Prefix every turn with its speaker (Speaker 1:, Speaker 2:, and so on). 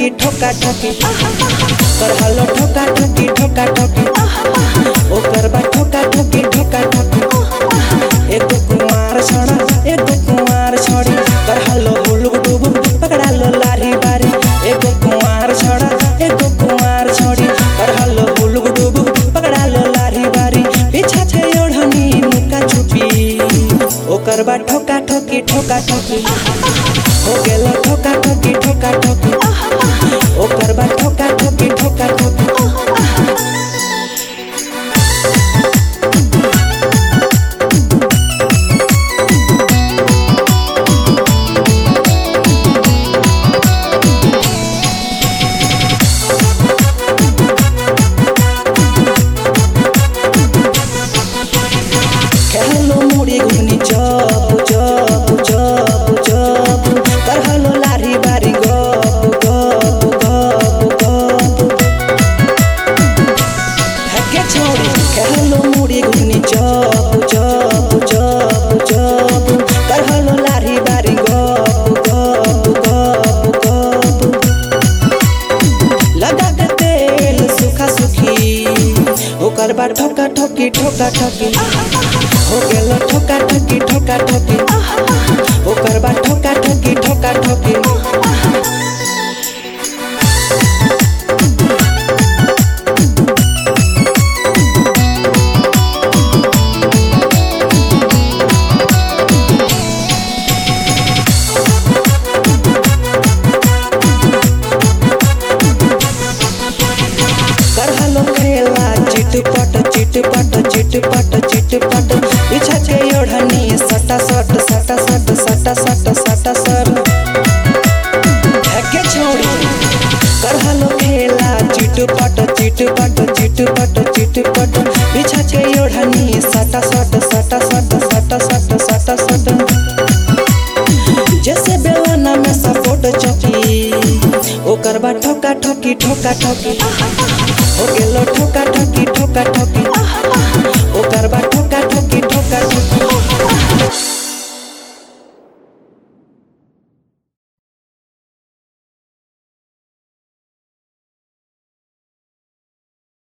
Speaker 1: ठोका ठोकी कर हलो ठोका ठोकी ठोका ठोकी ओकर बा ठोका ठोकी ठोका ठोकी एगो कुमार छड़ा एगो कुमार छड़ी कर हलो हुलुक डुबुक पकड़ा लो लारी बारी एगो कुमार छड़ा एगो कुमार छड़ी कर हलो हुलुक डुबुक पकड़ा लो लारी बारी पीछा छे ओढ़नी मुका छुपी ओकर बा ठोका ठोकी ठोका ठोकी हो गेलो ठोका ठोकी ठोका ठोकी ओकर बा ठोका ठोकी ठोका ठोकी कहलो मुड़ी घुनी चप चप चप चप कहलो लारी बारी गप गप गप गप हके छोड़ी कहलो मुड़ी घुनी चप चप चप चप कहलो लारी बारी गप गप गप गप लगा के तेल सुखा सुखी ओकर बाद ठोका ठोकी ठोका ठोकी हो गेलो ठोका ठोकी ठोका ठोकी ओकर बाद ठोका ठोकी ठोका ठोकी करहलो खेला चिटपट चिटपट चिटपट चिटपट पीछा के ओढ़नी सटा सट सटा सट सटा सट सटा सट हके छोड़ी करहलो खेला चिटपट चिटपट चिटपट चिटपट पीछा के ओढ़नी सटा सट सटा सट सटा सट सटा सट जैसे बेलना में सपोर्ट चौकी ओकर बा ठोका ठोकी ठोका ठोकी हो गेलो ठोका